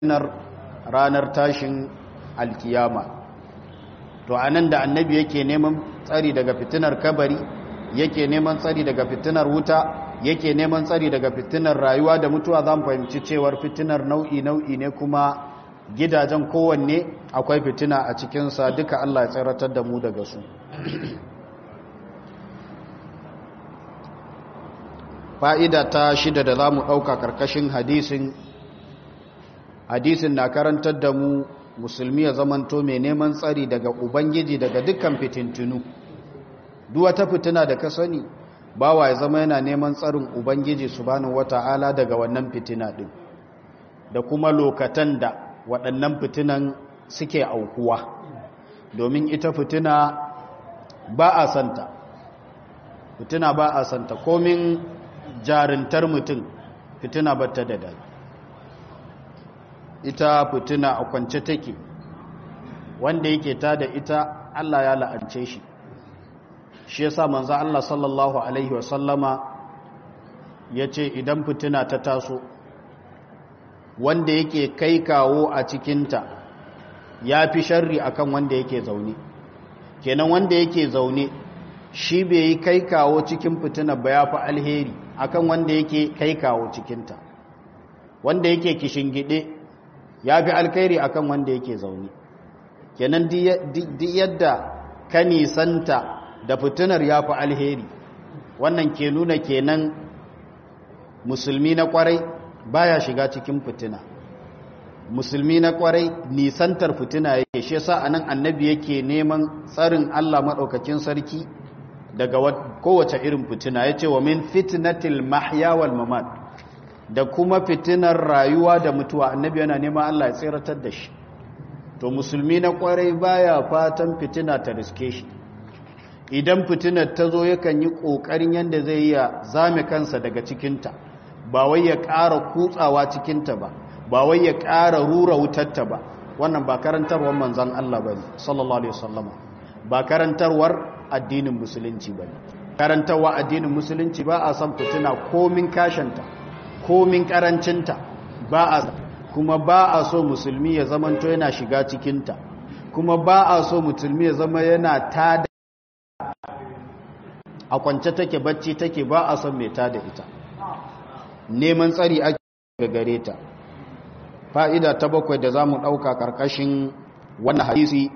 fitinar ranar tashin alkiyama to anan da annabi yake neman tsari daga fitinar kabari yake neman tsari daga fitinar wuta yake neman tsari daga fitinar rayuwa da mutuwa za mu fahimci cewar fitinar nau'i nau'i ne kuma gidajen kowanne akwai fitina a cikinsa duka Allah ya tsaratar da mu daga su fa'ida ta shida da za mu ɗauka ƙarƙashin hadisin hadisin na karantar da mu musulmi ya zamanto mai neman tsari daga ubangiji daga dukkan fitintunu duk wata fitina da ka sani bawa ya zama yana neman tsarin ubangiji subhanahu wata'ala daga wannan fitina din da kuma lokatan da waɗannan fitinan suke aukuwa domin ita fitina ba a santa fitina ba a santa komin jarintar mutum fitina ba ta da dadi ita fitina a kwance take wanda yake ta da ita Allah ya la'ance shi shi yasa manzo Allah sallallahu alaihi wasallama yace idan fitina ta taso wanda yake kai kawo a cikinta ya fi sharri akan wanda yake zaune kenan wanda yake zaune shi bai yi kai kawo cikin fitina ba ya fi alheri akan wanda yake kai kawo cikinta wanda yake kishingide ya fi alkhairi akan wanda yake zaune kenan duk yadda ka nisanta da fitinar ya fi alheri wannan ke nuna kenan musulmi na kwarai baya shiga cikin fitina musulmi na kwarai nisantar fitina yake shi yasa anan annabi yake neman tsarin Allah madaukakin sarki daga kowace irin fitina yace wa min fitnatil mahya wal mamat da kuma fitinar rayuwa da mutuwa annabi yana neman Allah ya tsiratar da shi to musulmi na kwarai baya fatan fitina ta riske shi idan fitinar ta zo yakan yi ƙoƙarin yadda zai iya zame kansa daga cikinta ba wai ya ƙara kutsawa cikinta ba ba wai ya ƙara rura wutarta ba wannan ba karantarwar manzan Allah ba ne sallallahu alaihi wasallama ba karantarwar addinin musulunci ba ne karantarwa addinin musulunci ba a san fitina komin kashanta komin karancinta ba a kuma ba a so musulmi ya zamanto yana shiga cikinta kuma ba a so musulmi ya zama yana tada a kwance take bacci take ba a son mai tada ita neman tsari ake ga gare ta fa'ida ta bakwai da za mu ɗauka ƙarƙashin wannan hadisi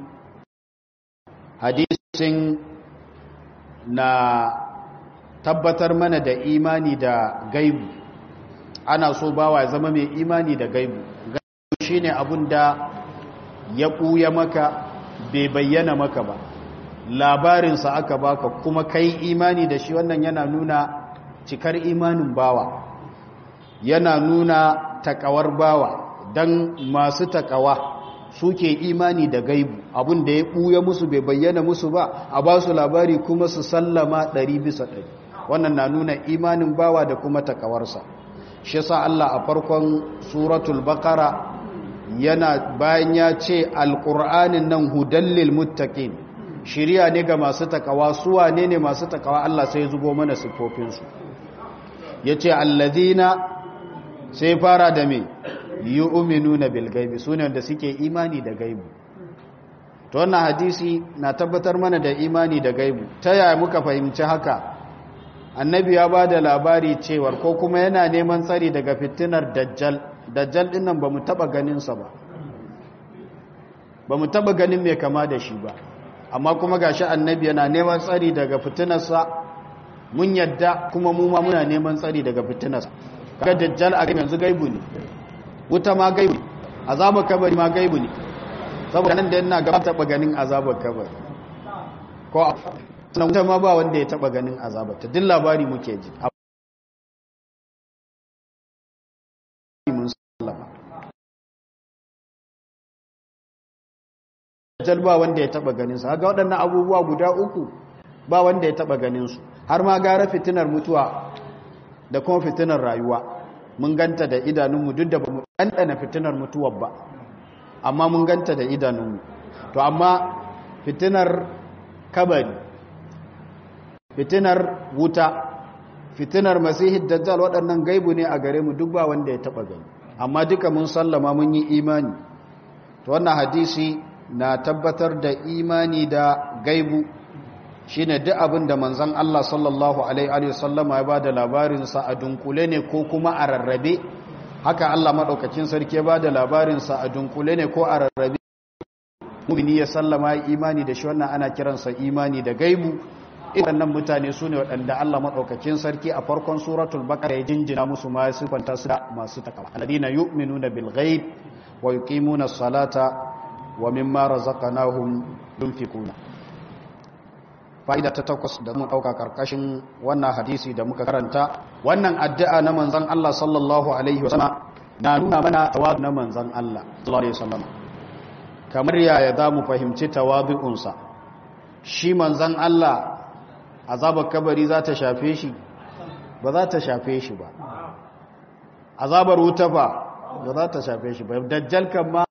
hadisin na tabbatar mana da imani da gaibu ana so bawa ya zama mai imani da gaibu gaibu shine abun da ya ɓuya maka bai bayyana maka ba labarinsa aka baka kuma kai imani da shi wannan yana nuna cikar imanin bawa yana nuna takawar bawa don masu takawa suke imani da gaibu abun da ya ɓuya musu bai bayyana musu ba a ba su labari kuma su sallama ɗari bisa ɗari wannan na nuna imanin bawa da kuma takawarsa shi sa Allah a farkon suratul bakara yana bayan ya ce alƙur'anin nan hudallil muttaqin shirya ne ga masu takawa suwa ne ne masu takawa Allah sai zubo mana siffofinsu ya ce allazina sai fara da me yi uminu na bilgaibi su ne wanda suke imani da gaibu ta wannan hadisi na tabbatar mana da imani da gaibu ta yaya muka fahimci haka annabi ya ba da labari cewar ko kuma yana neman tsari daga fitinar dajjal dajjal dinnan ba mu taba ganinsa ba ba mu taba ganin mai kama da shi ba amma kuma gashi annabi yana neman tsari daga fitinarsa mun yadda kuma mu ma muna neman tsari daga fitinarsa kaga dajjal a yanzu gaibu ne wuta ma gaibu ne azabar kabari ma gaibu ne saboda nan da yana gaba taba ganin azabar kabari ko sannan wuta ma ba wanda ya taba ganin azabar ta duk labari muke ji mun sallama dajjal ba wanda ya taba ganin su haka waɗannan abubuwa guda uku ba wanda ya taba ganin su har ma gara fitinar mutuwa da kuma fitinar rayuwa mun ganta da idanunmu duk da ba mu ɗanɗana fitinar mutuwar ba amma mun ganta da idanunmu to amma fitinar kabari fitinar wuta fitinar masihid dajjal waɗannan gaibu ne a gare mu duk ba wanda ya taba gani amma duka mun sallama mun yi imani to wannan hadisi na tabbatar da imani da gaibu shine duk abin da manzon Allah sallallahu alaihi wasallama ya bada labarin sa a dunkule ne ko kuma a rarrabe haka Allah madaukakin sarki ya bada labarin sa a dunkule ne ko a rarrabe mu'mini ya sallama imani da shi wannan ana kiransa imani da gaibu waɗannan mutane su ne waɗanda Allah maɗaukakin sarki a farkon suratul baqara ya jinjina musu ma sifanta su da masu takawa alladina yu'minuna bil ghaib wa yuqimuna as-salata wa mimma razaqnahum yunfiquna fa'ida ta takwas da mun dauka karkashin wannan hadisi da muka karanta wannan addu'a na manzon Allah sallallahu alaihi wasallam na nuna mana tawadu na manzon Allah sallallahu alaihi wasallam kamar yaya za mu fahimci tawadu'unsa shi manzon Allah azabar kabari za ta shafe shi ba za ta shafe shi ba azabar wuta ba ba za ta shafe shi ba dajjal kan ma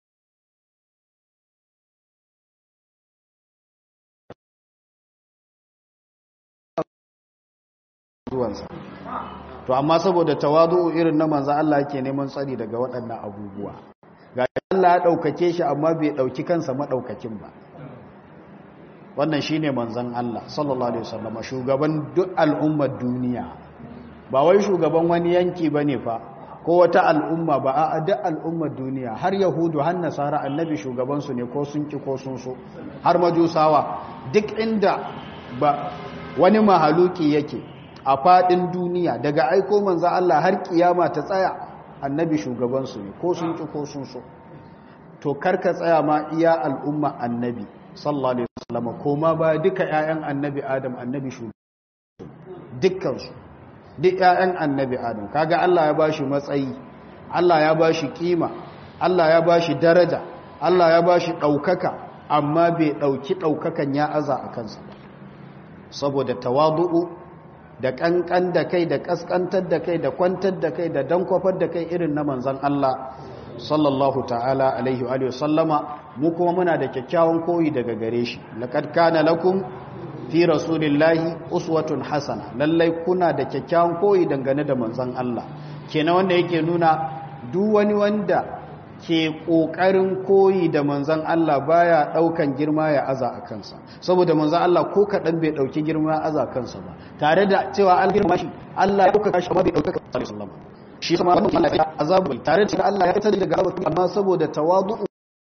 zuwansa to amma saboda tawadu irin na manzan Allah yake neman tsari daga waɗannan abubuwa ga Allah ya ɗaukake shi amma bai ɗauki kansa maɗaukakin ba wannan shine manzon Allah sallallahu alaihi wasallam shugaban duk al'ummar duniya ba wai shugaban wani yanki bane fa ko wata al'umma ba a duk al'ummar duniya har yahudu har nasara annabi shugaban su ne ko sun ki ko sun so har majusawa duk inda ba wani mahaluki yake a fadin duniya daga aiko manzon Allah har kiyama ta tsaya annabi shugaban su ne ko sun ki ko sun so to karka tsaya ma iya al'umma annabi sallallahu alaihi wasallam koma ba duka ƴaƴan annabi adam annabi shu dukkan su duk ƴaƴan annabi adam kaga Allah ya bashi matsayi Allah ya bashi kima Allah ya bashi daraja Allah ya bashi daukaka amma bai dauki daukakan ya aza a kansa saboda tawadu'u da kankan da kai da kaskantar da kai da kwantar da kai da dankwafar da kai irin na manzon Allah sallallahu ta'ala alaihi wa sallama mu kuma muna da kyakkyawan koyi daga gare shi laqad kana lakum fi rasulillahi uswatun hasana lallai kuna da kyakkyawan koyi dangane da manzon Allah kenan wanda yake nuna duk wani wanda ke kokarin koyi da manzon Allah baya daukan girma ya aza a kansa saboda manzon Allah ko kadan bai dauki girma ya aza kansa ba tare da cewa algirma shi Allah ya dauka shi amma bai dauka sallallahu alaihi wasallam shi sama wannan Allah ya azabu tare da Allah ya fitar daga azabu amma saboda tawadu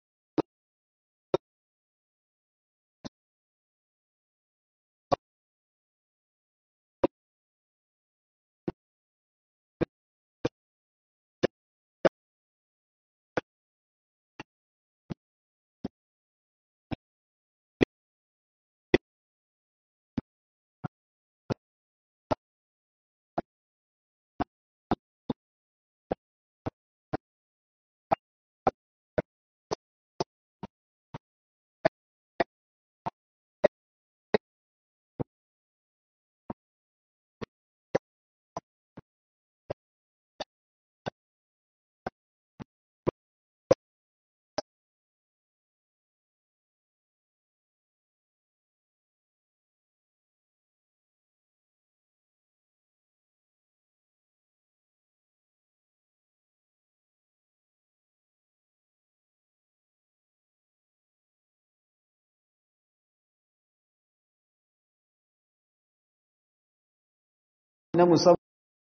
na musamman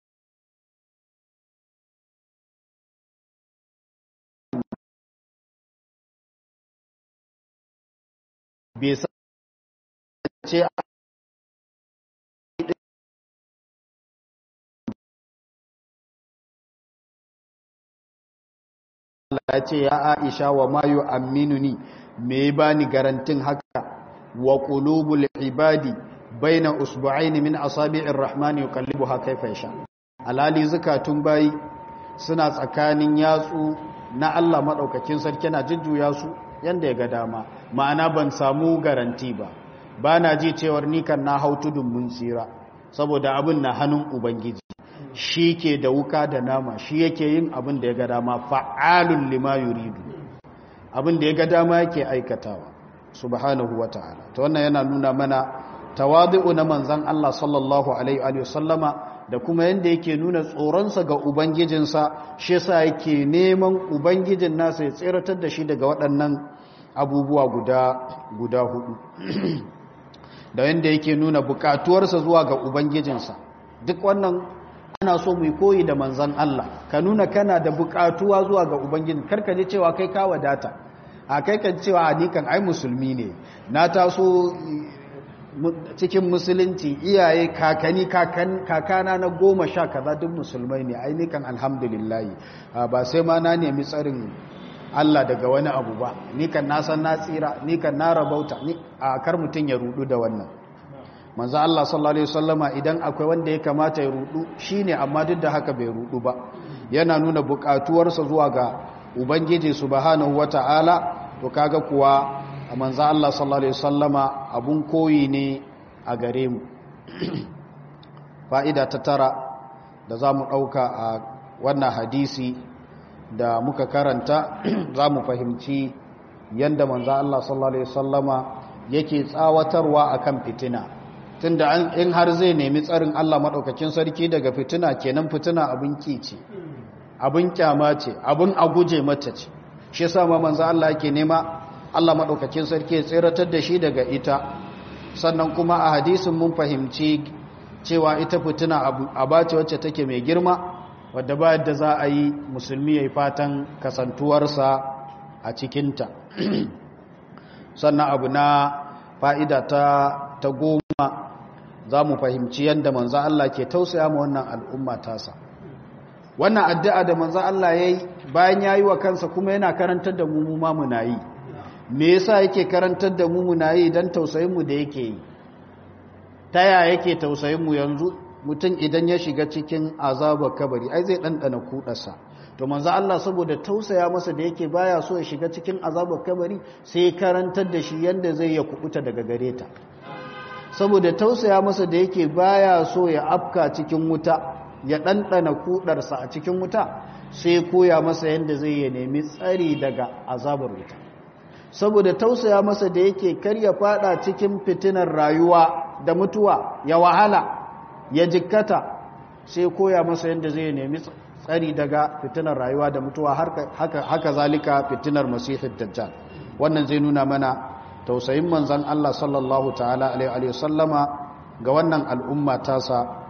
bai ce Allah ya ce ya Aisha wa mayu aminuni me bani garantin haka wa qulubul ibadi baina usbu'aini min asabi'ir rahmani yuqallibuha kayfa yasha alali zakatun bayi suna tsakanin yatsu na Allah madaukakin sarki na jujjuya su yanda ya ga dama ma'ana ban samu garanti ba bana ji cewar ni kan na hau tudun mun tsira saboda abin na hannun ubangiji shi ke da wuka da nama shi yake yin abin da ya ga dama fa'alun lima yuridu abin da ya ga dama yake aikatawa subhanahu wata'ala to wannan yana nuna mana tawadu na manzan Allah sallallahu alaihi wa sallama da kuma yadda yake nuna tsoronsa ga ubangijinsa shi yasa yake neman ubangijin nasa ya tseratar da shi daga waɗannan abubuwa guda guda hudu da yadda yake nuna bukatuwarsa zuwa ga ubangijinsa duk wannan ana so mu koyi da manzan Allah ka nuna kana da bukatuwa zuwa ga ubangijin karka ji cewa kai ka wadata a kai kan cewa ni kan ai musulmi ne na taso cikin musulunci iyaye kakani kakana na goma sha kaza duk musulmai ne ai ni kan alhamdulillahi ba sai ma na nemi tsarin Allah daga wani abu ba ni kan na san na tsira ni kan na rabauta ni a kar mutun ya rudu da wannan manzo Allah sallallahu alaihi wasallama idan akwai wanda ya kamata ya rudu shine amma duk da haka bai rudu ba yana nuna bukatuwarsa zuwa ga ubangiji subhanahu wataala to kaga kuwa manzo Allah sallallahu alaihi wasallama abun koyi ne a gare mu fa'ida ta tara da zamu dauka a wannan hadisi da muka karanta za mu fahimci yadda manzo Allah sallallahu alaihi wasallama yake tsawatarwa akan fitina tunda in har zai nemi tsarin Allah madaukakin sarki daga fitina kenan fitina abin kici abin kyama ce abin aguje mata ce shi yasa ma manzo Allah yake nema Allah madaukakin sarki ya tsiratar da shi daga ita sannan kuma a hadisin mun fahimci cewa ita fitina abace wacce take mai girma wadda ba yadda za a yi musulmi ya yi fatan kasantuwarsa a cikinta sannan abu na fa'ida ta, ta goma za mu fahimci yadda manza Allah ke tausaya ma wannan al'umma tasa wannan addu'a da manza Allah ya yi bayan ya yi wa kansa kuma yana karantar da mu ma muna yi me yasa yake karantar da mu muna yi don tausayinmu da yake yi ta yaya yake tausayinmu yanzu mutum idan ya shiga cikin azabar kabari ai zai ɗanɗana kuɗarsa to manzo Allah saboda tausaya masa da yake baya so ya shiga cikin azabar kabari sai karantar da shi yanda zai ya kubuta daga gare ta saboda tausaya masa da yake baya so ya afka cikin wuta ya ɗanɗana kuɗarsa a cikin wuta sai koya masa yanda zai ya nemi tsari daga azabar wuta saboda tausaya masa da yake kar ya fada cikin fitinar rayuwa da mutuwa ya wahala ya jikkata sai koya masa yadda zai nemi tsari daga fitinar rayuwa da mutuwa haka, haka zalika fitinar masihid dajjal wannan zai nuna mana tausayin manzan Allah sallallahu ta'ala alaihi sallama ga wannan al'umma tasa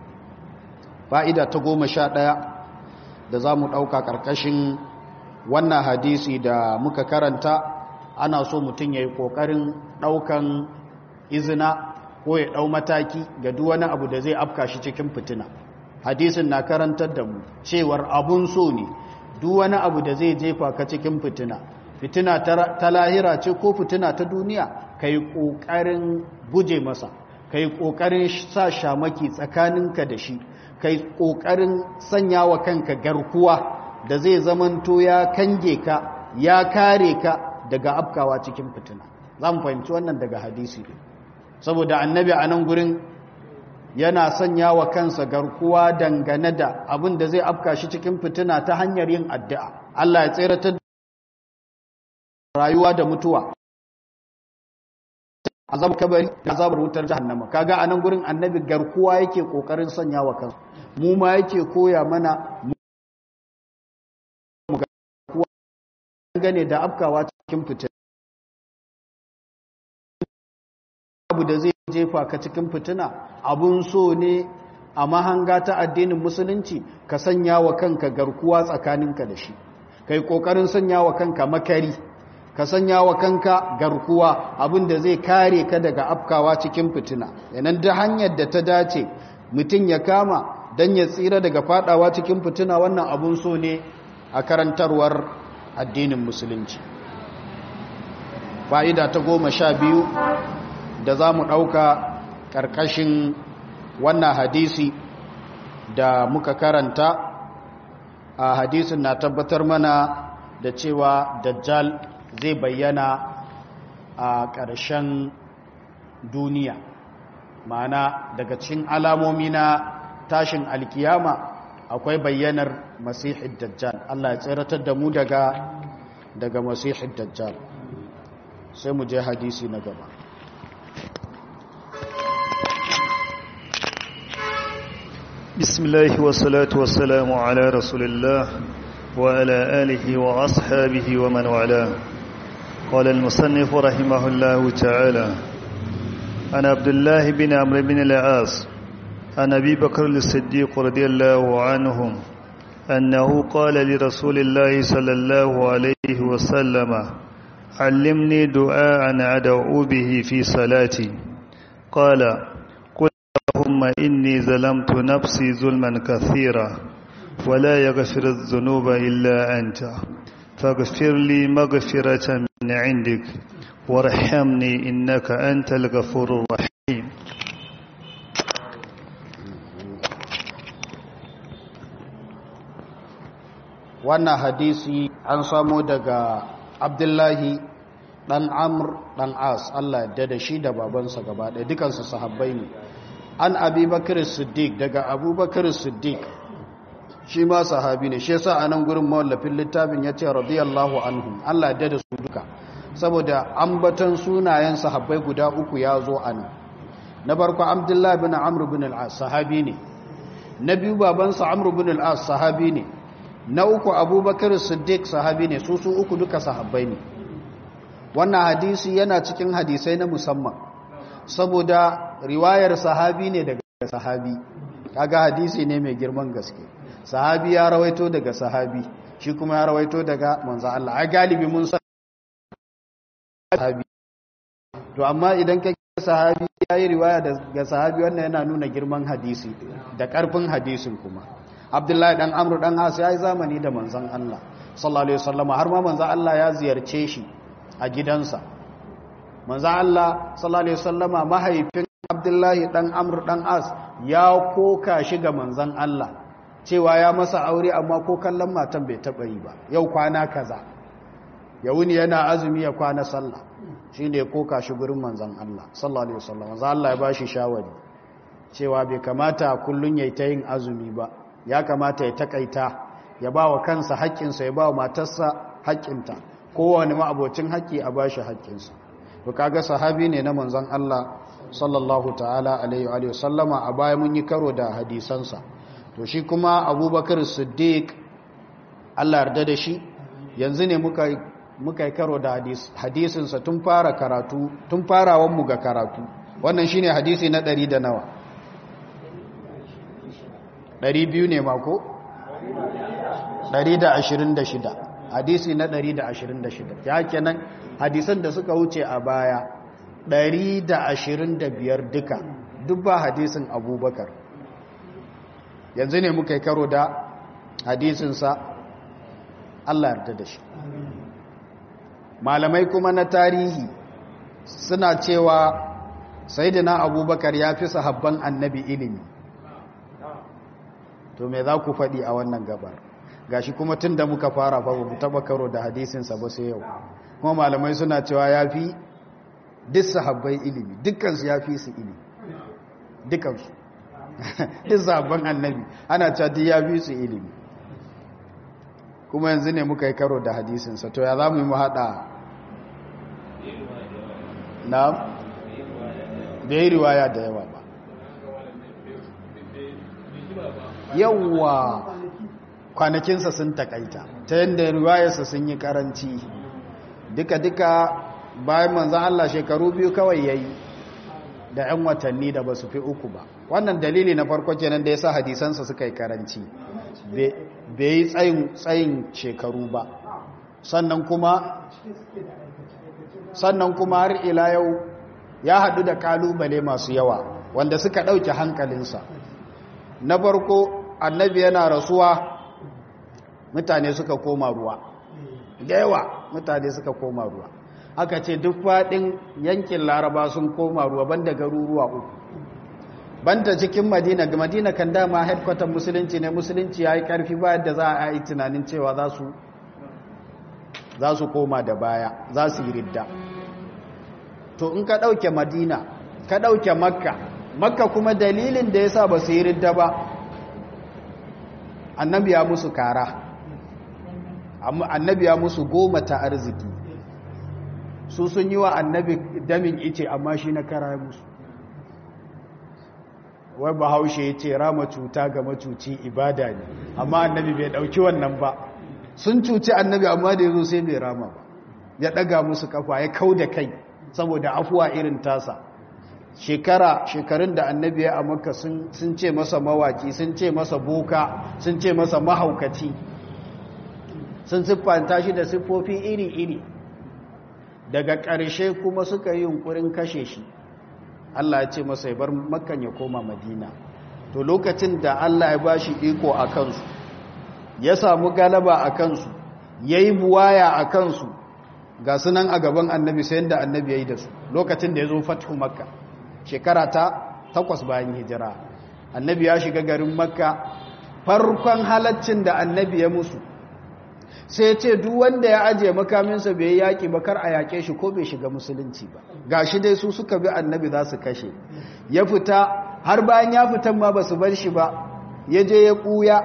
fa'ida ta goma sha ɗaya da za mu ɗauka ƙarƙashin wannan hadisi da muka karanta ana so mutum ya yi ƙoƙarin ɗaukan izina ko ya ɗau mataki ga duk wani abu da zai afka shi cikin fitina hadisin na karantar da mu cewar abun so ne duk wani abu da zai jefa ka cikin fitina fitina ta lahira ce ko fitina ta duniya ka yi ƙoƙarin guje masa ka yi ƙoƙarin sa shamaki tsakaninka da shi ka yi ƙoƙarin sanya wa kanka garkuwa da zai zamanto ya kange ka ya kare ka daga afkawa cikin fitina za mu fahimci wannan daga hadisi ne saboda annabi a nan gurin yana sanya wa kansa garkuwa dangane da abin da zai afka shi cikin fitina ta hanyar yin addu'a Allah ya tseratar rayuwa da mutuwa azab kabari da azabar wutar jahannama kaga a nan gurin annabi garkuwa yake kokarin sanya wa kansa mu ma yake koya mana mu garkuwa gane da afkawa cikin fitina abu da zai jefa ka cikin fitina abun so ne a mahanga ta addinin musulunci ka sanya wa kanka garkuwa tsakaninka da shi kai kokarin sanya wa kanka makari ka sanya wa kanka garkuwa abin da zai kare ka daga afkawa cikin fitina yanan da hanyar da ta dace mutum ya kama don ya tsira daga fadawa cikin fitina wannan abun so ne a karantarwar addinin musulunci fa'ida ta goma sha biyu da za mu ɗauka ƙarƙashin wannan hadisi da muka karanta a hadisin na tabbatar mana da cewa dajjal zai bayyana a ƙarshen duniya ma'ana daga cikin alamomi na tashin alkiyama akwai bayyanar masihid dajjal Allah ya tsiratar da mu daga daga masihid dajjal sai mu je hadisi na gaba بسم الله والصلاة والسلام على رسول الله وعلى آله وأصحابه ومن والاه قال المصنف رحمه الله تعالى عن عبد الله بن عمرو بن العاص عن أبي بكر الصديق رضي الله عنهم أنه قال لرسول الله صلى الله عليه وسلم علمني دعاء أدعو به في صلاتي قال قل اللهم إني ظلمت نفسي ظلما كثيرا ولا يغفر الذنوب إلا أنت فاغفر لي مغفرة من عندك وارحمني إنك أنت الغفور الرحيم wannan hadisi an samo daga abdullahi dan amr dan as Allah ya da shi da babansa gaba ɗaya dukansu sahabbai ne an abubakar siddiq daga abubakar siddiq shi ma sahabi ne shi yasa a nan gurin mawallafin littafin ya ce radiyallahu anhu Allah ya da su duka saboda ambaton sunayen sahabbai guda uku ya zo a nan na farko abdullahi bin amr bin al-as sahabi ne na biyu babansa amr bin al-as sahabi ne na uku abubakar siddiq sahabi ne su su uku duka sahabbai ne wannan hadisi yana cikin hadisai na musamman saboda riwayar sahabi ne daga sahabi kaga hadisi ne mai girman gaske sahabi ya rawaito daga sahabi shi kuma ya rawaito daga manzo Allah ai galibi mun san sahabi to amma idan ka sahabi yayi riwaya daga sahabi wannan yana nuna girman hadisi da karfin hadisin kuma abdullahi dan amru dan has ya yi zamani da manzan Allah sallallahu alaihi wasallama har ma manzan Allah ya ziyarce shi a gidansa manzan Allah sallallahu alaihi wasallama mahaifin abdullahi dan amru dan as ya koka shi ga manzan Allah cewa ya masa aure amma ko kallon matan bai taba yi ba yau kwana kaza ya wuni yana azumi ya kwana sallah shine ya koka shi gurin manzan Allah sallallahu alaihi wasallama manzan Allah ya bashi shawari cewa bai kamata kullun yayi ta yin azumi ba ya kamata ya takaita ya ba wa kansa haƙƙinsa ya ba wa matarsa haƙƙinta kowane ma'abocin haƙƙi a bashi haƙƙinsa to kaga sahabi ne na manzon Allah sallallahu ta'ala alaihi wa sallama a baya mun yi karo da hadisansa to shi kuma abubakar siddiq Allah yarda da shi yanzu ne muka muka yi karo da hadisinsa tun fara karatu tun farawan mu ga karatu wannan shine hadisi na ɗari da nawa Ɗari biyu ne mako? Ɗari da ashirin da shida. hadisi na ɗari da ashirin da shida. ya kenan hadisan da suka wuce a baya ɗari da ashirin da biyar duka duk ba hadisin abubakar yanzu ne muka yi karo da hadisinsa Allah yarda da shi malamai kuma na tarihi suna cewa sayidina abubakar ya fi sahabban annabi ilimi to me za ku faɗi a wannan gabar gashi kuma tun da muka fara fa mu taɓa karo da hadisinsa ba sai yau kuma malamai suna cewa ya fi duk sahabbai ilimi dukkansu ya fi su ilimi dukkansu duk sahabban annabi ana cewa duk ya fi su ilimi kuma yanzu ne muka yi karo da hadisinsa to ya za mu yi mu haɗa na bai riwaya da yawa ba yawwa kwanakinsa sun takaita ta yadda riwayarsa sun yi karanci duka-duka bayan manzan Allah shekaru biyu kawai ya yi da 'yan watanni da ba su fi uku ba wannan dalili na farko kenan da ya sa hadisansa suka yi karanci bai yi tsayin shekaru ba sannan kuma sannan kuma har ila yau ya haɗu da kalubale masu yawa wanda suka ɗauke hankalinsa na farko annabi yana rasuwa mutane suka koma ruwa da yawa mutane suka koma ruwa aka ce duk faɗin yankin laraba sun koma ruwa banda garuruwa uku banda cikin madina ga madina kan dama headquarter musulunci ne musulunci ya yi ƙarfi ba yadda za a yi tunanin cewa za su koma da baya za su yi ridda to in ka ɗauke madina ka ɗauke makka makka kuma dalilin da ya sa ba su yi ridda ba annabi ya musu kara annabi ya musu goma ta arziki su sun yi wa annabi damin ice amma shi na kara musu wai bahaushe ya ce rama cuta ga macuci ibada ne amma annabi bai ɗauki wannan ba sun cuci annabi amma da ya zo sai bai rama ba ya ɗaga musu kafa ya kau da kai saboda afuwa irin tasa shekara shekarun da annabi ya amurka sun ce masa mawaki sun ce masa boka sun ce masa mahaukaci sun siffanta shi da siffofi iri-iri daga ƙarshe kuma suka yi yunkurin kashe shi Allah ya ce masa ya bar makan ya koma madina to lokacin da Allah ya bashi iko a kansu ya samu galaba a kansu ya yi buwaya a kansu ga sunan a gaban annabi sai da annabi ya yi da su lokacin da ya zo fatihu makka shekara ta takwas bayan hijira annabi ya shiga garin makka farkon halaccin da annabi ya musu sai ce duk wanda ya ajiye makaminsa bai yi yaƙi ba kar a yaƙe shi ko bai shiga musulunci ba ga shi dai su suka bi annabi za su kashe ya fita har bayan ya fitan ma ba su bar shi ba ya je ya ɓuya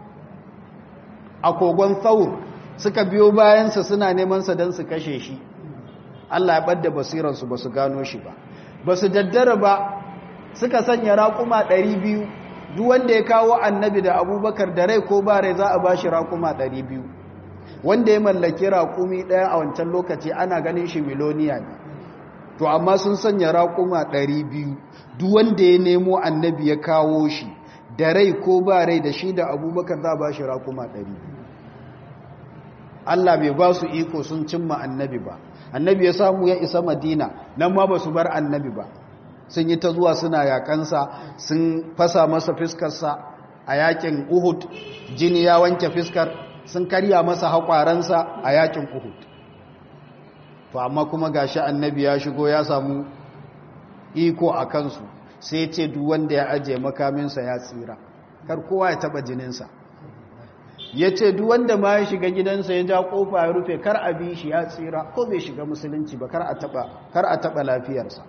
a kogon tsaur suka biyo bayansa suna nemansa don su kashe shi allah ya ɓadda basiransu ba su gano shi ba ba su daddara ba suka sanya raƙuma ɗari biyu duk wanda ya kawo annabi da abubakar da rai ko ba rai za a ba shi raƙuma ɗari biyu wanda ya mallaki raƙumi ɗaya a wancan lokaci ana ganin shi miloniya ne to amma sun sanya raƙuma ɗari biyu duk wanda ya nemo annabi ya kawo shi da rai ko ba rai da shi da abubakar za a ba shi raƙuma ɗari biyu Allah bai ba su iko sun cimma annabi ba annabi ya samu ya isa madina nan ma ba su bar annabi ba sun yi ta zuwa suna yakansa sun fasa masa fiskarsa a yakin uhud jini ya wanke fiskar sun karya masa haƙwaransa a yakin uhud to amma kuma gashi annabi ya shigo ya samu iko a kansu sai ce duk wanda ya ajiye makaminsa ya tsira kar kowa ya taba jininsa ya ce duk wanda ma ya shiga gidansa ya ja kofa ya rufe kar a bi shi ya tsira ko bai shiga musulunci ba kar a taba lafiyarsa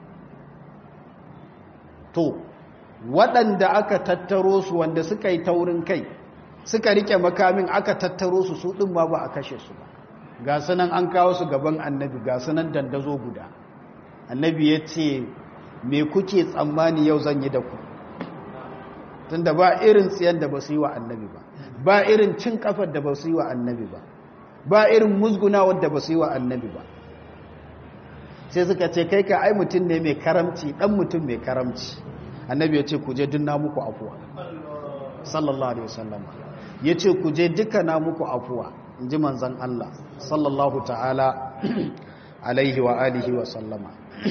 to waɗanda aka tattaro su wanda suka yi taurin kai suka rike makamin aka tattaro su su ɗin ma ba a kashe su ba ga sunan an kawo su gaban annabi ga sunan dandazo guda annabi ya ce me kuke tsammani yau zan yi da ku tunda ba irin tsiyan da ba su yi wa annabi ba ba irin cin kafar da ba su yi wa annabi ba ba irin musgunawar da ba su yi wa annabi ba sai suka ce kai ka ai mutum ne mai karamci dan mutum mai karamci annabi ya ce ku je dunna muku afuwa sallallahu alaihi wasallam ya ce ku je duka na muku afuwa in ji manzan Allah sallallahu ta'ala alaihi wa alihi wa sallama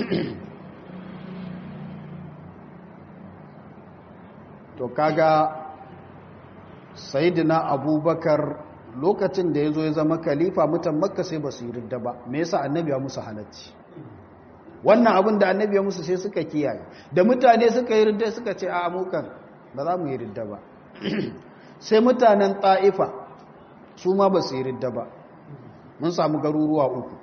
to kaga sayidina abubakar lokacin da ya zo ya zama kalifa mutan makka sai ba su yi ridda ba me yasa annabi ya musu halacci wannan abin da annabi ya musu sai suka kiyaye da mutane suka yi ridda suka ce a amukan ba za mu yi ridda ba sai mutanen ta'ifa su ma ba su yi ridda ba mun samu garuruwa uku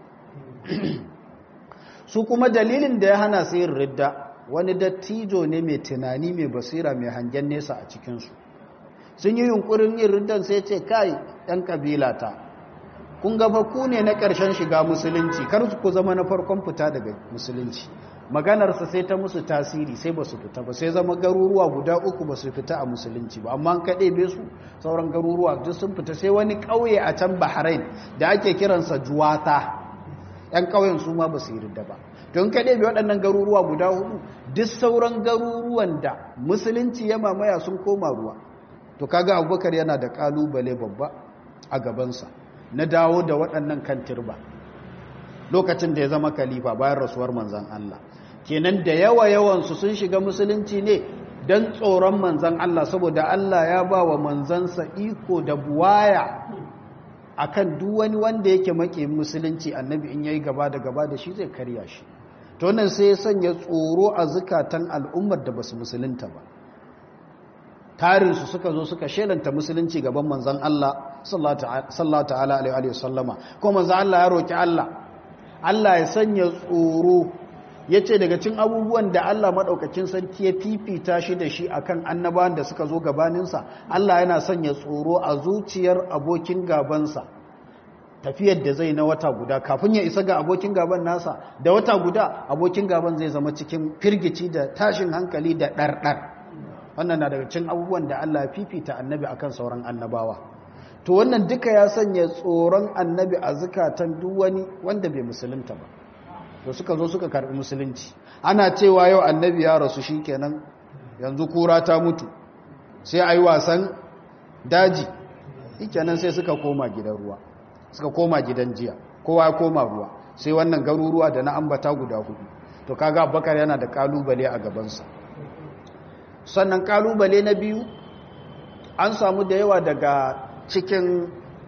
su kuma dalilin da ya hana su yin ridda wani dattijo ne mai tunani mai basira mai hangen nesa a cikinsu sun yi yunkurin yin riddan sai ce kai ɗan ƙabilata kun gaba ku ne na ƙarshen shiga musulunci kar ku zama na farkon fita daga musulunci maganarsa sai ta musu tasiri sai ba su fita ba sai zama garuruwa guda uku ba su fita a musulunci ba amma an kaɗe be su sauran garuruwa duk sun fita sai wani ƙauye a can bahrain da ake kiransa juwata ‘yan ƙauyen su ma ba su yi ridda ba don kaɗe be waɗannan garuruwa guda hudu duk sauran garuruwan da musulunci ya mamaya sun koma ruwa to kaga abubakar yana da ƙalubale babba a gabansa na dawo da waɗannan kan turba lokacin da ya zama kalifa bayan rasuwar manzan Allah kenan da yawa yawansu sun shiga musulunci ne don tsoron manzan Allah saboda Allah ya ba wa manzansa iko da buwaya akan duk wani wanda yake make musulunci annabi in yayi gaba da gaba da shi zai karya shi to nan sai ya sanya tsoro a zukatan al'ummar da basu musulunta ba tarinsu suka zo suka shelanta musulunci gaban manzan Allah sallallahu ta'ala alaihi wa sallama ko manzan Allah ya roki Allah Allah ya sanya tsoro ya ce daga cin abubuwan da Allah maɗaukacin sarki ya fifita shi da shi akan annabawan da suka zo gabaninsa Allah yana sanya tsoro a zuciyar abokin gabansa tafiyar da zai na wata guda kafin ya isa ga abokin gaban nasa da wata guda abokin gaban zai zama cikin firgici da tashin hankali da ɗarɗar wannan na daga cin abubuwan da Allah fifita annabi akan sauran annabawa to wannan duka ya sanya tsoron annabi a zukatan duk wani wanda bai musulunta ba to suka zo suka karbi musulunci ana cewa yau annabi ya rasu shikenan yanzu kura ta mutu sai ayi wasan daji shikenan sai suka koma gidan ruwa suka koma gidan jiya kowa ya koma ruwa sai wannan garuruwa da na ambata guda hudu to kaga abubakar yana da kalubale a gabansa sannan kalubale na biyu an samu da yawa daga cikin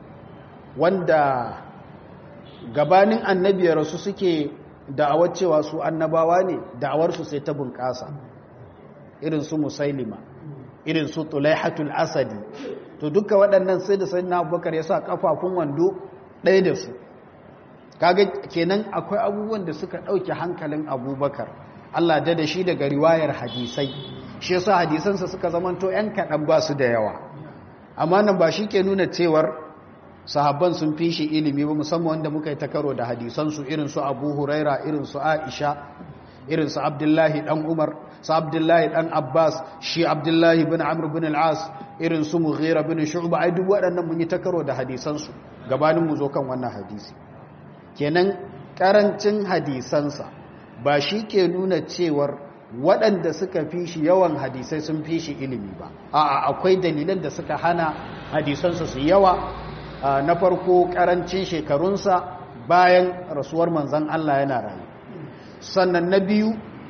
wanda gabanin annabi ya rasu suke da'awar cewa su annabawa ne da'awarsu sai ta bunƙasa irin su musailima irin su tulaihatul asadi to duka waɗannan sai da sayyidina abubakar ya sa kafafun wando ɗaya da su kaga kenan akwai abubuwan da suka ɗauke hankalin abubakar Allah da da shi daga riwayar hadisai shi yasa hadisansa suka zamanto ‘yan kaɗan ba su da yawa amma nan ba shi ke nuna cewar sahabban sun fi shi ilimi ba musamman wanda muka yi ta karo da hadisansu irin su abu huraira irin su aisha irin su abdullahi ɗan umar su abdullahi ɗan abbas shi abdullahi bin amr bin al'as irin su mughira bin shu'ba ai duk waɗannan mun yi ta karo da hadisansu gabanin mu zo kan wannan hadisi kenan karancin hadisansa ba shi ke nuna cewar waɗanda suka fi shi yawan hadisai sun fi shi ilimi ba a'a akwai dalilan da suka hana hadisansa su yawa na farko karancin shekarunsa bayan rasuwar manzan Allah yana rayu sannan na biyu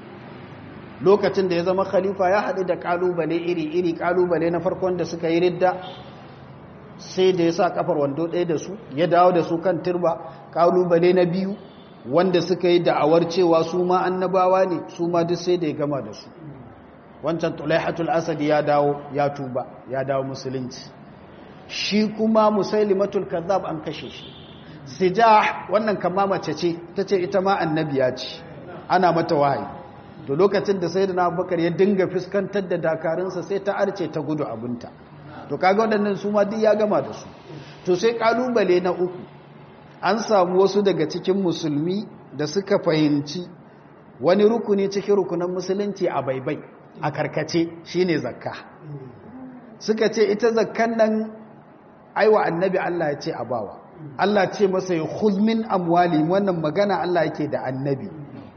lokacin da ya zama khalifa ya haɗu da ƙalubale iri-iri ƙalubale na farkon da suka yi ridda sai da ya sa kafar wando ɗaya da su ya dawo da su kan turba ƙalubale na biyu wanda suka yi da'awar cewa su ma annabawa ne su ma duk sai da ya gama da su wancan tulaihatul asadi ya dawo ya tuba ya dawo musulunci shi kuma musailimatul kazzab an kashe shi sijah wannan kama mace ce ta ce ita ma annabiya ce ana mata wahayi to lokacin da sayyidina abubakar ya dinga fuskantar da dakarunsa sai ta arce ta gudu abinta to kaga waɗannan su ma duk ya gama da su to sai kalubale na uku an samu wasu daga cikin musulmi da suka fahimci wani rukuni cikin rukunan musulunci a baibai a karkace shine zakka suka ce ita zakkan nan aiwa annabi Allah ya ce a bawa Allah ce masa ya min amwali wannan magana Allah yake da annabi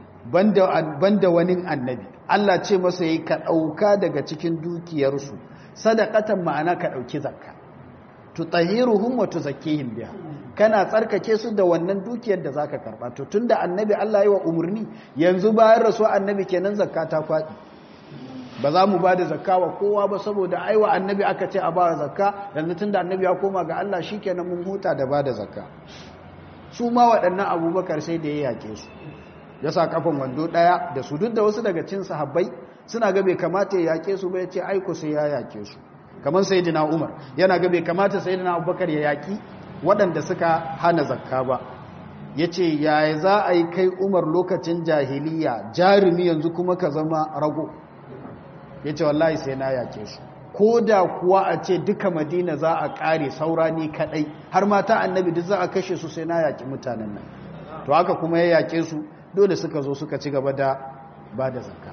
banda wani annabi Allah ce masa yi ka ɗauka daga cikin dukiyarsu sadakatan ma'ana ka ɗauki zakka tutahiruhum wa tuzakkihim biha kana tsarkake su da wannan dukiyar da zaka karba to tunda annabi Allah yi wa umurni yanzu bayan rasu annabi kenan zakka ta kwadi ba za mu ba da zakka wa kowa ba saboda aiwa annabi aka ce a ba zakka yanzu tunda annabi ya koma ga Allah shikenan mun huta da ba da zakka su ma waɗannan abubakar sai da ya yake su ya sa kafan wando ɗaya da su duk da wasu daga cin sahabbai suna ga bai kamata ya yake su ba ya ce aiko sai ya yake su kamar sayyidina Umar yana ga bai kamata sayyidina Abubakar ya yaki waɗanda suka hana zakka ba yace yaya za a yi kai Umar lokacin jahiliya jarumi yanzu kuma ka zama rago yace wallahi sai na yake su ko da kuwa a ce duka Madina za a kare saurani kadai har mata annabi duk za a kashe su sai na yaki mutanen nan to haka kuma ya yake su dole suka zo suka ci gaba da ba da zakka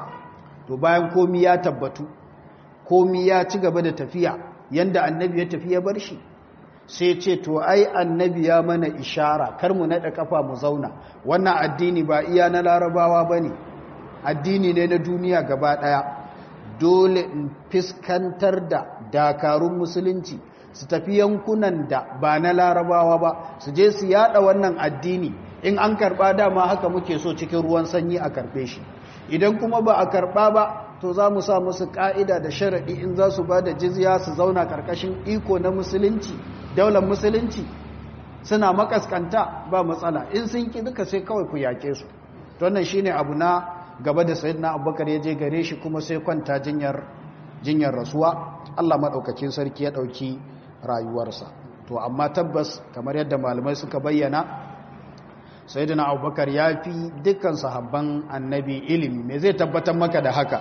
to bayan komi ya tabbatu komi ya ci gaba da tafiya yanda annabi ya tafi ya bar shi sai ce to ai annabi ya mana ishara kar mu naɗa kafa mu zauna wannan addini ba iya na larabawa ba ne addini ne na duniya gaba ɗaya dole in fiskantar da dakarun musulunci su tafi yankunan da ba na larabawa ba su je su yada wannan addini in an karba dama haka muke so cikin ruwan sanyi a karbe shi idan kuma ba a karba ba to za mu sa musu ka'ida da sharaɗi in za su ba da jizya su zauna karkashin iko na musulunci daular musulunci suna makaskanta ba matsala in sun ki duka sai kawai ku yake su to wannan shine abu na gaba da sayyidina abubakar ya je gare shi kuma sai kwanta jinyar jinyar rasuwa Allah madaukakin sarki ya dauki rayuwarsa to amma tabbas kamar yadda malamai suka bayyana sayyidina abubakar ya fi dukkan sahabban annabi ilimi me zai tabbatar maka da haka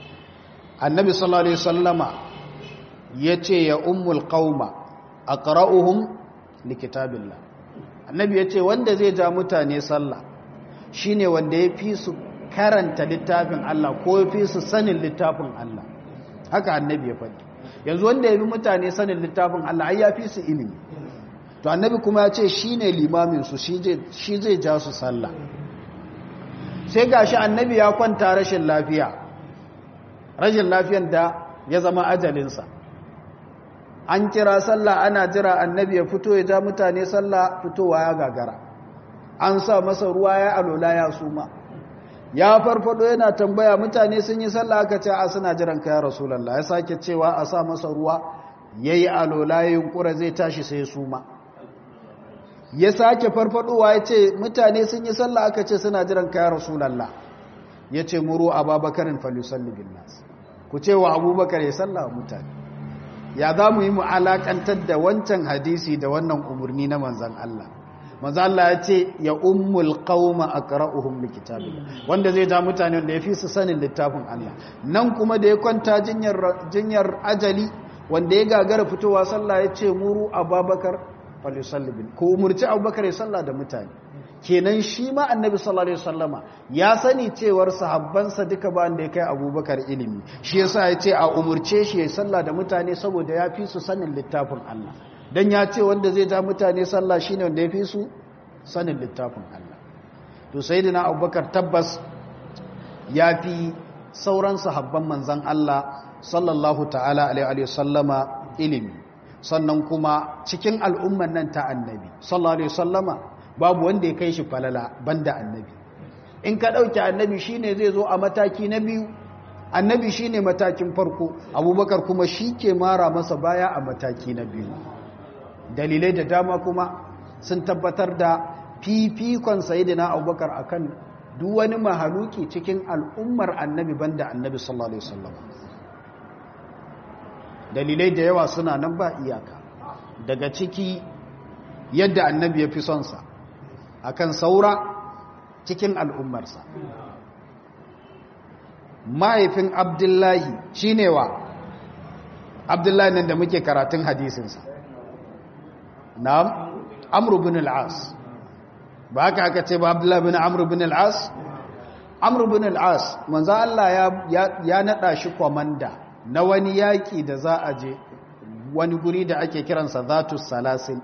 annabi sallallahu alaihi wasallama yace ya ummul qauma aqra'uhum likitabillah annabi yace wanda zai ja mutane sallah shine wanda ya fi su karanta littafin Allah ko ya fi su sanin littafin Allah haka annabi ya faɗi yanzu wanda ya bi mutane sanin littafin Allah ai ya fi su ilimi to annabi kuma ya ce shi ne limaminsu shi zai ja su sallah sai gashi annabi ya kwanta rashin lafiya rashin lafiyan da ya zama ajalinsa an kira sallah ana jira annabi ya fito ya ja mutane sallah fitowa ya gagara an sa masa ruwa ya alola ya suma ya farfado yana tambaya mutane sun yi sallah aka ce a suna jiran ka ya rasulallah ya sake cewa a sa masa ruwa yayi alola ya yunkura zai tashi sai suma ya sake farfadowa ya ce mutane sun yi sallah aka ce suna jiran ka ya rasulallah ya ce muru ababakarin falisalli bin nas ku ce wa abubakar ya sallah wa mutane ya za mu yi mu alakantar da wancan hadisi da wannan umarni na manzan Allah manzan Allah ya ce ya ummul qauma aqra'uhum likitabillah wanda zai ja mutane wanda ya fi su sanin littafin Allah nan kuma da ya kwanta jinyar jinyar ajali wanda ya gagara fitowa sallah ya ce muru ababakar falisalli bin ko umurci abubakar ya sallah da mutane kenan shi ma annabi sallallahu alaihi wasallama ya sani cewar sahabbansa duka ba da ya kai abubakar ilimi shi yasa ya ce a umurce shi ya sallah da mutane saboda ya fi su sanin littafin Allah dan ya ce wanda zai ja mutane sallah shine wanda ya fi su sanin littafin Allah to sayyidina abubakar tabbas ya fi sauran sahabban manzon Allah sallallahu ta'ala alaihi wasallama ilimi sannan kuma cikin al'umman nan ta annabi sallallahu alaihi wasallama babu wanda ya kai shi falala banda annabi in ka ɗauki annabi shine zai zo a mataki na biyu annabi shine matakin farko abubakar kuma shi ke mara masa baya a mataki na biyu dalilai da dama kuma sun tabbatar da fifikon sayidina abubakar akan duk wani mahaluki cikin al'ummar annabi banda annabi sallallahu alaihi wasallam dalilai da yawa suna nan ba iyaka daga ciki yadda annabi ya fi son sa akan saura cikin al'ummarsa mahaifin abdullahi shine wa abdullahi nan da muke karatun hadisinsa na'am amru bin al'as ba haka aka ce ba abdullahi bin amru bin al'as amru bin al'as manzo Allah ya ya nada shi komanda na wani yaki da za a je wani guri da ake kiransa zatus salasin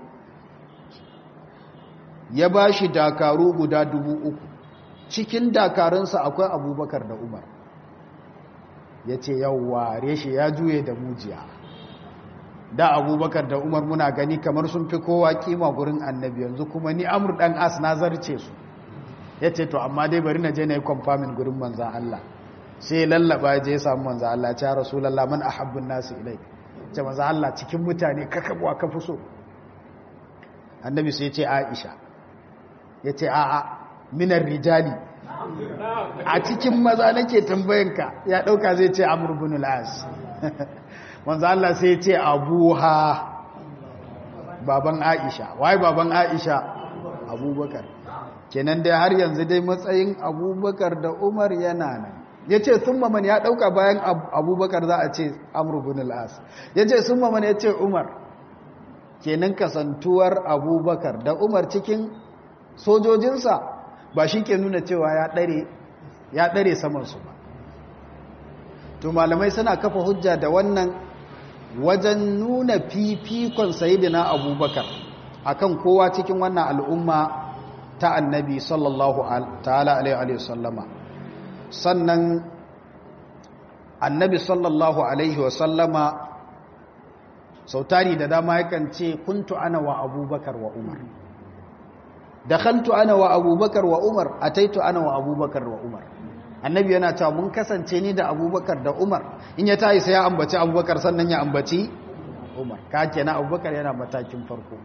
ya ba shi dakaru guda dubu uku cikin dakarunsa akwai abubakar da umar ya ce yawwa reshe ya juye da mujiya da abubakar da umar muna gani kamar sun fi kowa kima gurin annabi yanzu kuma ni amur dan as na zarce su ya ce to amma dai bari na je na yi kwamfamin gurin manzan Allah sai lallaba je ya samu manzan Allah ya ce rasulallah man ahabbun nasu ilai ce manzan Allah cikin mutane kakabuwa ka fi so annabi sai ce aisha ya ce a'a minar rijali a cikin maza nake tambayanka ya ɗauka zai ce amurbin al'as wanzu Allah sai ce abuha baban aisha wai baban aisha abubakar kenan dai har yanzu dai matsayin abubakar da umar yana nan ya ce sun maman ya ɗauka bayan abubakar za a ce amurbin al'as ya ce sun maman ya ce umar kenan kasantuwar abubakar da umar cikin sojojinsa ba shi ke nuna cewa ya ɗare samansu ba to malamai suna kafa hujja da wannan wajen nuna fifikon sayidina abubakar akan kowa cikin wannan al'umma ta annabi sallallahu ta'ala alaihi wasallama sannan annabi sallallahu alaihi wasallama sautari da dama yakan ce kuntu ana wa abubakar wa umar dakhaltu ana wa abubakar wa umar ataitu ana wa abubakar wa umar annabi yana cewa mun kasance ni da abubakar da umar in ya tayi sai ya ambaci abubakar sannan ya ambaci umar ka kenan abubakar yana matakin farko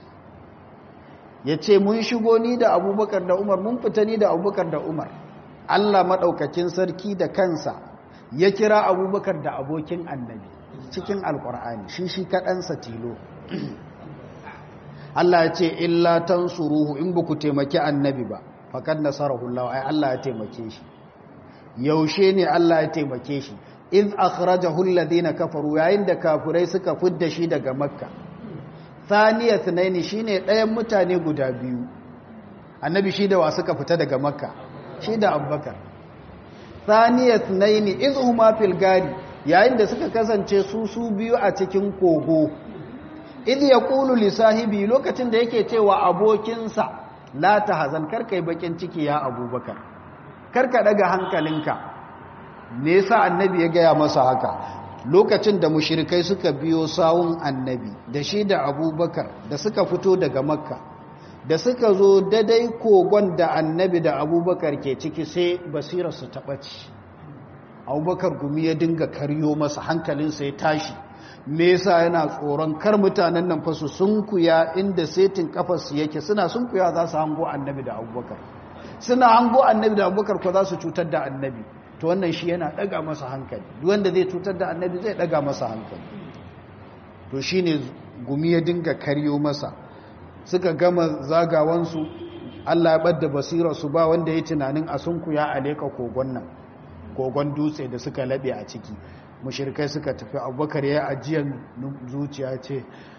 yace mun shigo ni da abubakar da umar mun fita ni da abubakar da umar Allah madaukakin sarki da kansa ya kira abubakar da abokin annabi cikin alkur'ani shi shi kaɗansa tilo Allah ya ce illa tansuruhu in ba ku taimaki annabi ba faqad nasarahu Allah ai Allah ya taimake shi yaushe ne Allah ya taimake shi iz akhrajahu alladhina kafaru yayin da kafirai suka fidda shi daga makka thaniya thnaini shine ɗayan mutane guda biyu annabi shi da wa suka fita daga makka shi da abubakar thaniya thnaini iz huma fil gari yayin da suka kasance su su biyu a cikin kogo idh yaqulu li sahibi lokacin da yake cewa abokinsa la tahzan karkai bakin ciki ya abubakar karka daga hankalinka me yasa annabi ya gaya masa haka lokacin da mushrikai suka biyo sawun annabi da shi da abubakar da suka fito daga makka da suka zo dadai kogon da annabi da abubakar ke ciki sai basirarsu ta ɓaci abubakar gumi ya dinga karyo masa hankalinsa ya tashi me yasa yana tsoron kar mutanen nan fasu sunkuya inda setin kafarsu yake suna sunkuya za su hango annabi da abubakar suna hango annabi da abubakar ko za su cutar da annabi to wannan shi yana daga masa hankali duk wanda zai cutar da annabi zai daga masa hankali to shine gumi ya dinga karyo masa suka gama zagawansu Allah ya ɓadda basirarsu ba wanda ya tunanin a sunkuya a leka kogon nan kogon dutse da suka laɓe a ciki mushirkai suka tafi abubakar ya ajiyar zuciya ce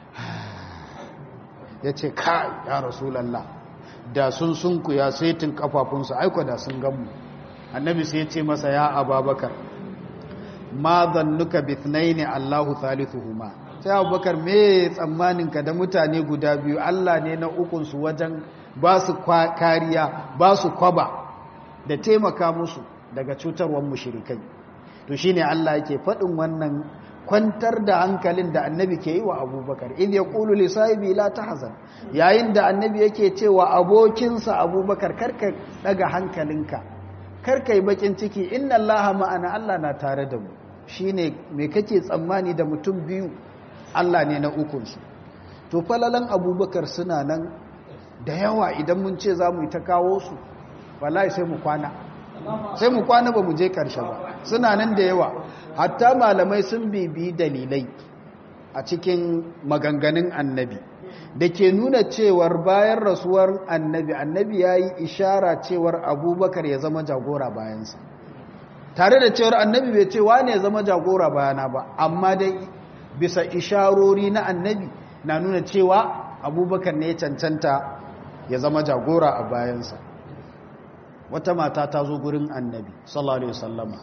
ya ce ka ya rasulallah da sun sunkuya saitin kafafunsu aiko da sun gamu annabi sai ya ce masa ya ababakar ma zannuka bithnaini allahu thalithuhuma sai abubakar me tsammaninka da mutane guda biyu allah ne na ukunsu wajen ba su kariya ba su kwaba da taimaka musu daga cutarwar mushirikai to shine allah yake faɗin wannan kwantar da hankalin da annabi ke yi wa abubakar in ya ƙulu lissahibi la ta hazan yayin da annabi yake cewa abokinsa abubakar karka daga hankalinka karka yi bakin ciki inna allaha ma'ana allah na tare da mu shine me kake tsammani da mutum biyu Allah ne na ukunsu to falalan abubakar suna nan da yawa idan mun ce za mu yi ta kawo su wallahi sai mu kwana sai mu kwana ba mu je ƙarshe ba suna nan da yawa hatta malamai sun bibi dalilai a cikin maganganun annabi da ke nuna cewar bayan rasuwar annabi annabi ya yi ishara cewar abubakar ya zama jagora bayansa tare da cewar annabi bai ce wane ya zama jagora bayana ba amma dai bisa isharori na annabi na nuna cewa abubakar ne ya cancanta ya zama jagora a bayansa wata mata ta zo gurin annabi sallallahu alaihi wasallama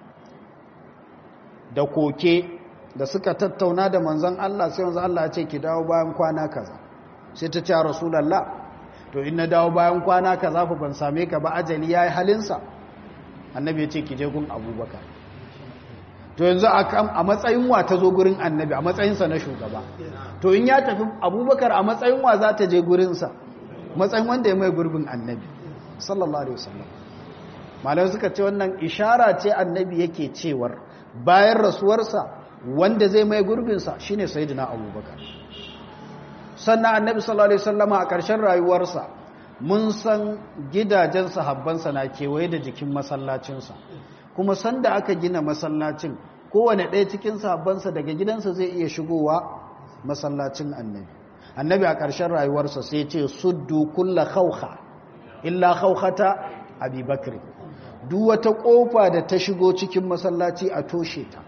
da koke da suka tattauna da manzon Allah sai manzon Allah ya ce ki dawo bayan kwana kaza sai ta ce rasulullah to in na dawo bayan kwana kaza fa ban same ka ba ajali yayi halinsa annabi ya ce ki je gun abubakar to yanzu a matsayin wa ta zo gurin annabi a matsayinsa na shugaba to in ya tafi abubakar a matsayin wa za ta je gurinsa matsayin wanda ya mai gurbin annabi sallallahu alaihi wasallam malamai suka ce wannan ishara ce annabi yake cewar bayan rasuwarsa wanda zai mai gurbinsa shine sayyidina abubakar sannan annabi sallallahu alaihi wasallama a ƙarshen rayuwarsa mun san gidajen sahabbansa na kewaye da jikin masallacinsa kuma sanda aka gina masallacin kowane ɗaya cikin sahabbansa daga gidansa zai iya shigowa masallacin annabi annabi a ƙarshen rayuwarsa sai ce suddu kulla khawha illa khawhata abubakar duk wata ƙofa da ta shigo cikin masallaci a toshe ta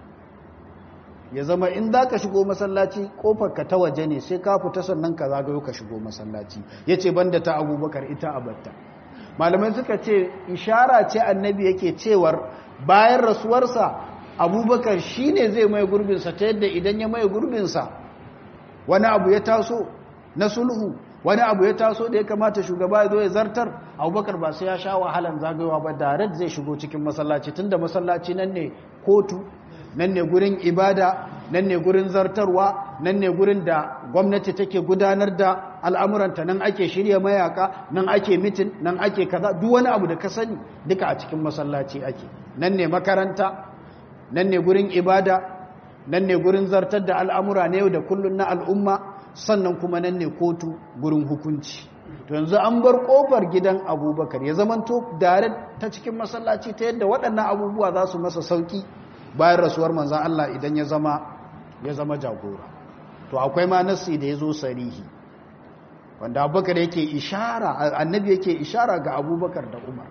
ya zama in za ka shigo masallaci ƙofar ka ta waje ne sai ka fita sannan ka zagayo ka shigo masallaci ya ce banda ta abubakar ita abatta malamai suka ce ishara ce annabi yake cewar bayan rasuwarsa abubakar shi ne zai mai gurbinsa ta yadda idan ya mai gurbinsa wani abu ya taso na sulhu wani abu ya taso da ya kamata shugaba ya zo ya zartar abubakar ba sai ya sha wahalan zagayowa ba direct zai shigo cikin masallaci tunda masallaci nan ne kotu nan ne gurin ibada nan ne gurin zartarwa nan ne gurin da gwamnati take gudanar da al'amuranta nan ake shirya mayaka nan ake mitin nan ake kaza duk wani abu da ka sani duka a cikin masallaci ake nan ne makaranta nan ne gurin ibada nan ne gurin zartar da al'amura na yau da kullun na al'umma sannan kuma nan ne kotu gurin hukunci to yanzu an bar kofar gidan abubakar ya zamanto dare ta cikin masallaci ta yadda waɗannan abubuwa za su masa sauki bayan rasuwar manzan Allah idan ya zama ya zama jagora to akwai ma nassi da ya zo sarihi wanda abubakar yake ishara annabi yake ishara ga abubakar da umar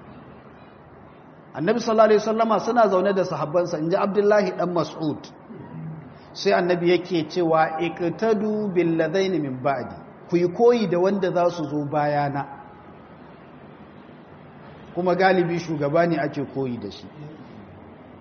annabi sallallahu alaihi wasallama suna zaune da sahabbansa inji abdullahi dan mas'ud sai annabi yake cewa iqtadu bil ladaini min ba'di ku yi koyi da wanda za su zo bayana kuma galibi shugaba ne ake koyi da shi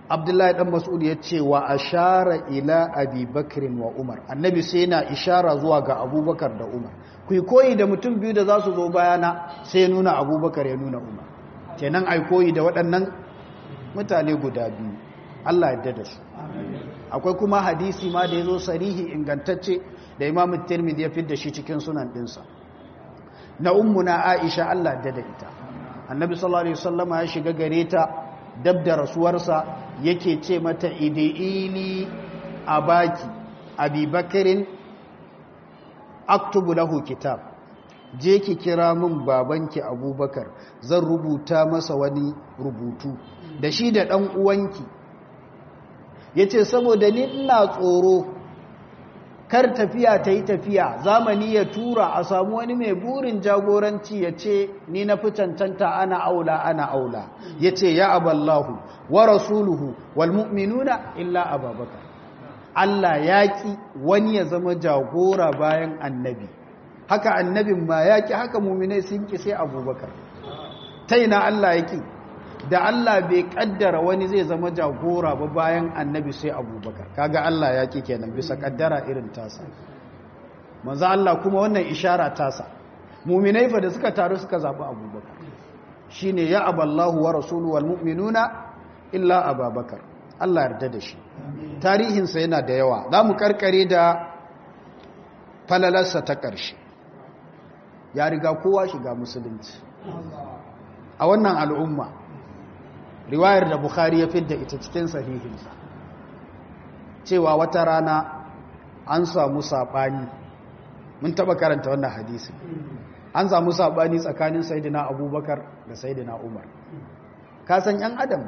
abdullahi dan mas'ud ya ce wa ashara ila abi bakrin wa umar annabi sai yana ishara zuwa ga abubakar da umar ku koyi da mutum biyu da za su zo bayana sai nuna abubakar ya nuna umar kenan ai koyi da waɗannan mutane guda biyu allah ya da su akwai kuma hadisi ma da ya zo sarihi ingantacce da imamu tirmidhi ya fidda shi cikin sunan ɗinsa na ummuna aisha allah da da ita annabi sallallahu alaihi wasallama ya shiga gare ta dab da rasuwarsa yake ce mata idi'ili a baki abubakarin aktubu lahu kitab je ki kira min babanki abubakar zan rubuta masa wani rubutu da shi da ɗan uwanki ya ce saboda ni ina tsoro kar tafiya ta yi tafiya zamani ya tura a samu wani mai burin jagoranci ya ce ni na fi cancanta ana aula ana aula ya ce ya aballahu wa rasuluhu wal mu'minuna illa ababakar Allah ya ki wani ya zama jagora bayan annabi haka annabin ma ya ki haka muminai sun ki sai abubakar ta ina Allah ya ki da Allah bai kaddara wani zai zama jagora ba bayan annabi sai abubakar kaga Allah ya ki kenan bisa kaddara irin tasa manzo Allah kuma wannan ishara tasa muminai fa da suka taru suka zabi abubakar shine ya aballahu wa rasuluhu wal mu'minuna illa ababakar Allah yarda da shi tarihinsa yana da yawa za mu karkare da falalarsa ta ƙarshe ya riga kowa shiga musulunci a wannan al'umma riwayar da bukhari ya fidda ita cikin sahihinsa cewa wata rana an samu saɓani mun taɓa karanta wannan hadisi an samu saɓani tsakanin saidina abubakar da saidina umar kasan 'yan adam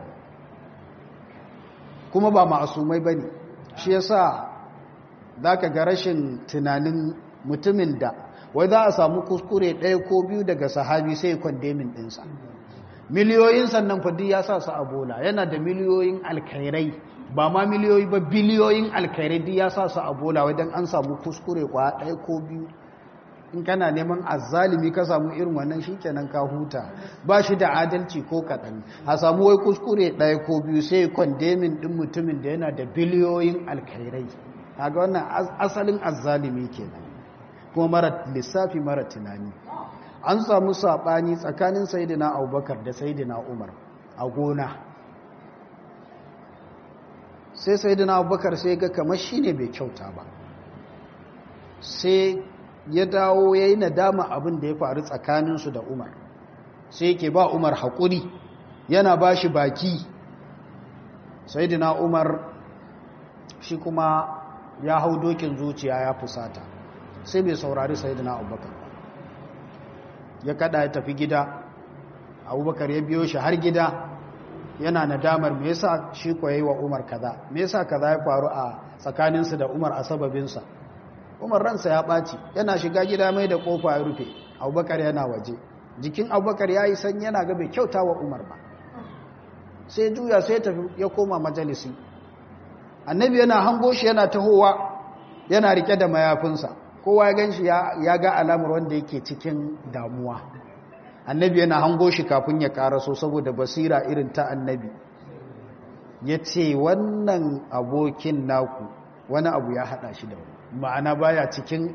kuma ba ma'asumai ba ne shi ya sa za ka ga rashin tunanin mutumin da wai za a samu kuskure ɗaya ko biyu daga sahabi sai kwandemin ɗinsa miliyoyin sannan fadi ya sa su a bola yana da miliyoyin alkairai ba ma miliyoyi ba biliyoyin alkairai duk ya sa su a bola wajen an samu kuskure kwa ɗaya ko biyu in kana neman azzalimi ka samu irin wannan shi kenan ka huta ba shi da adalci ko kaɗan a samu wai kuskure ɗaya ko biyu sai kwandemin ɗin mutumin da yana da biliyoyin alkairai kaga wannan asalin azzalimi kenan kuma mara lissafi mara tunani an samu saɓani tsakanin sayidina abubakar da sayidina umar a gona sai sayidina abubakar sai ga kamar shi ne bai kyauta ba sai ya dawo ya yi nadama abin da ya faru tsakaninsu da umar sai yake ba umar haƙuri yana ba shi baki sayidina umar shi kuma ya hau dokin zuciya ya fusata sai bai saurari sayidina abubakar ya kada ya tafi gida abubakar ya biyo shi har gida yana nadamar me yasa shi ko yayi wa umar kaza me yasa kaza ya faru a tsakaninsu da umar a sababinsa umar ransa ya ɓaci yana shiga gida mai da ƙofa ya rufe abubakar yana waje jikin abubakar ya yi sanyi yana ga bai kyauta wa umar ba sai juya sai tafi ya koma majalisi annabi yana hango shi yana tahowa yana rike da mayafinsa kowa ya gan shi ya ga alamar wanda yake cikin damuwa annabi yana hango shi kafin ya karaso saboda basira irin ta annabi ya ce wannan abokin naku wani abu ya hada shi da wani ma'ana baya cikin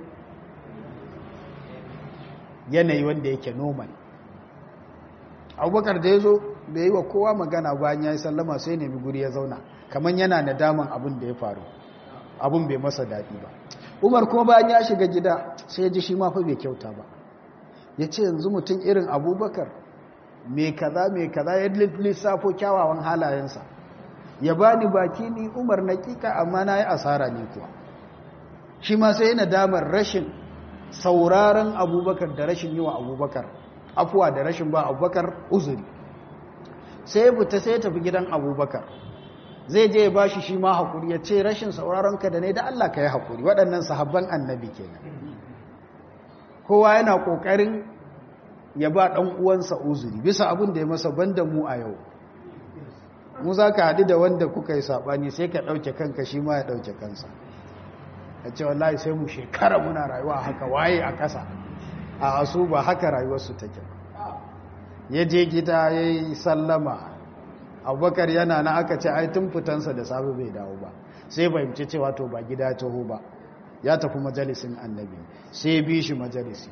yanayi wanda yake normal abubakar da ya zo bai yi wa kowa magana bayan ya yi sallama sai nemi guri ya zauna kamar yana nadaman abin da ya faru abin bai masa daɗi ba umar kuma bayan ya shiga gida sai ya ji shi mafi bai kyauta ba ya ce yanzu mutum irin abubakar mai kaza mai kaza ya lissafo kyawawan halayensa ya ba ni baki ni umar na kika amma na yi asara ne kuwa shi ma sai yana damar rashin sauraron abubakar da rashin yi wa abubakar afuwa da rashin ba abubakar uzuri sai ya fita sai ya tafi gidan abubakar zai je ya bashi shi ma haƙuri ya ce rashin sauraron ka da ne da Allah ka yi haƙuri waɗannan sahabban annabi kenan kowa yana ƙoƙarin ya ba ɗan uwansa uzuri bisa abin da ya masa banda mu a yau mu za ka haɗu da wanda kuka yi saɓani sai ka ɗauke kanka shi ma ya ɗauke kansa a ce wallahi sai mu shekara muna rayuwa haka waye a ƙasa a asu ba haka rayuwarsu take ya je gida ya yi sallama abubakar yana na aka ce ai tun fitansa da safe bai dawo ba sai fahimci cewa to ba gida taho ba ya tafi majalisin annabi sai bi shi majalisi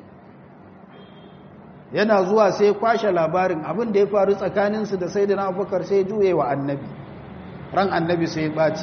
yana zuwa sai kwashe labarin abin da ya faru tsakaninsu da sai da na abubakar sai juye wa annabi ran annabi sai ɓaci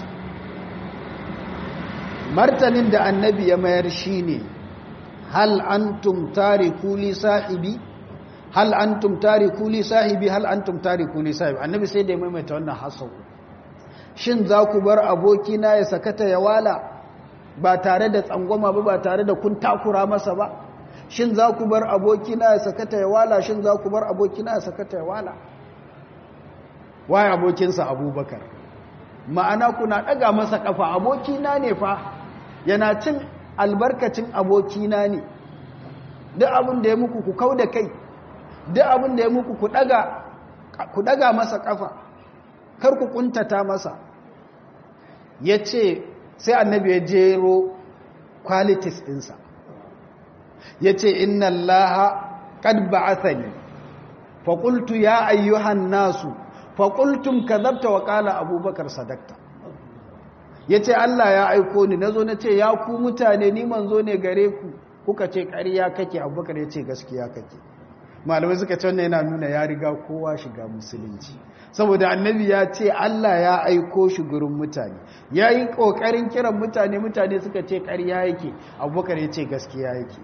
martanin da annabi ya mayar shi ne hal antum tariku li sahibi hal antum tariku li sahibi hal antum tariku li sahibi annabi sai da ya maimaita wannan hasau shin za ku bar abokina ya sakata ya wala ba tare da tsangwama ba ba tare da kun takura masa ba shin za ku bar abokina ya sakata ya wala shin za ku bar abokina ya sakata ya wala waye abokinsa abubakar ma'ana kuna ɗaga masa ƙafa abokina ne fa yana cin albarkacin abokina ne duk abin da ya muku ku kau da kai duk abin da ya muku ku ɗaga masa ƙafa kar ku ƙuntata masa ya ce sai annabi ya jero qualities ɗinsa ya ce inna allaha qad ba'athani faƙultu ya ayyuhan nasu faƙultum kazabta wa ƙala abubakar sadakta ya ce Allah ya aiko ni na zo na ce ya ku mutane ni manzo ne gare ku kuka ce ƙarya kake abubakar ya ce gaskiya kake malamai suka ce wannan yana nuna ya riga kowa shiga musulunci saboda annabi ya ce Allah ya aiko shi gurin mutane ya yi ƙoƙarin kiran mutane mutane suka ce ƙarya yake abubakar ya ce gaskiya yake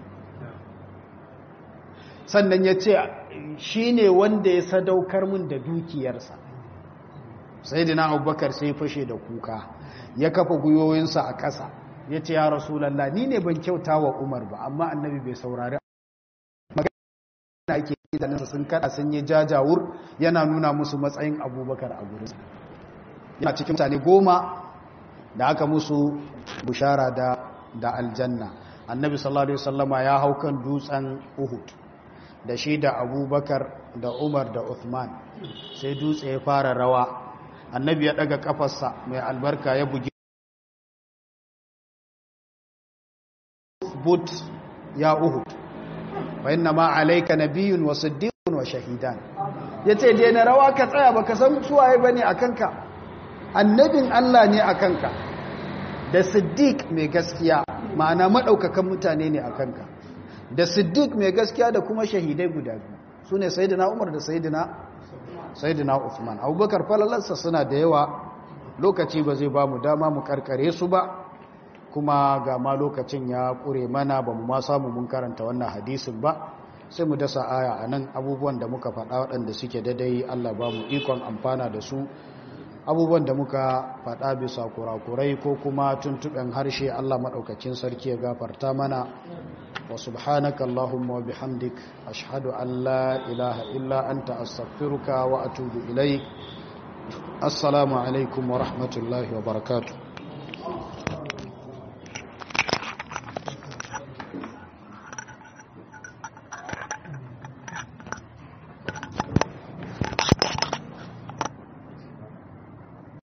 sannan ya ce shi ne wanda ya sadaukar mun da dukiyarsa sai dina abubakar sai fashe da kuka ya kafa gwiwoyinsa a ƙasa ya ce ya rasulallah ni ne ban kyauta wa umar ba amma annabi bai saurari magana ake idanunsa sun kada sun yi jajawur yana nuna musu matsayin abubakar a gurinsa yana cikin mutane goma da aka musu bushara da aljanna annabi sallallahu alaihi wasallama ya hau kan dutsen uhud da shi da abubakar da umar da uthman sai dutse ya fara rawa annabi ya daga kafarsa mai albarka ya bugi but ya uhud wa inna ma alayka nabiyyun wa siddiqun wa shahidan yace dai na rawa ka tsaya baka san suwaye bane akanka annabin Allah ne akanka da siddiq mai gaskiya ma'ana madaukakan mutane ne akanka da siddiq mai gaskiya da kuma shahidai guda biyu su ne sayidina umar da sayidina sayidina uthman abubakar falalarsa suna da yawa lokaci ba zai ba mu dama mu karkare su ba kuma ga ma lokacin ya kure mana ba mu ma samu mun karanta wannan hadisin ba sai mu dasa aya a nan abubuwan da muka faɗa waɗanda suke daidai allah ba mu ikon amfana da su abubuwan da muka faɗa bisa kurakurai ko kuma tuntuɓen harshe allah maɗaukacin sarki ya gafarta mana وسبحانك اللهم وبحمدك أشهد أن لا إله إلا أنت أستغفرك وأتوب إليك السلام عليكم ورحمة الله وبركاته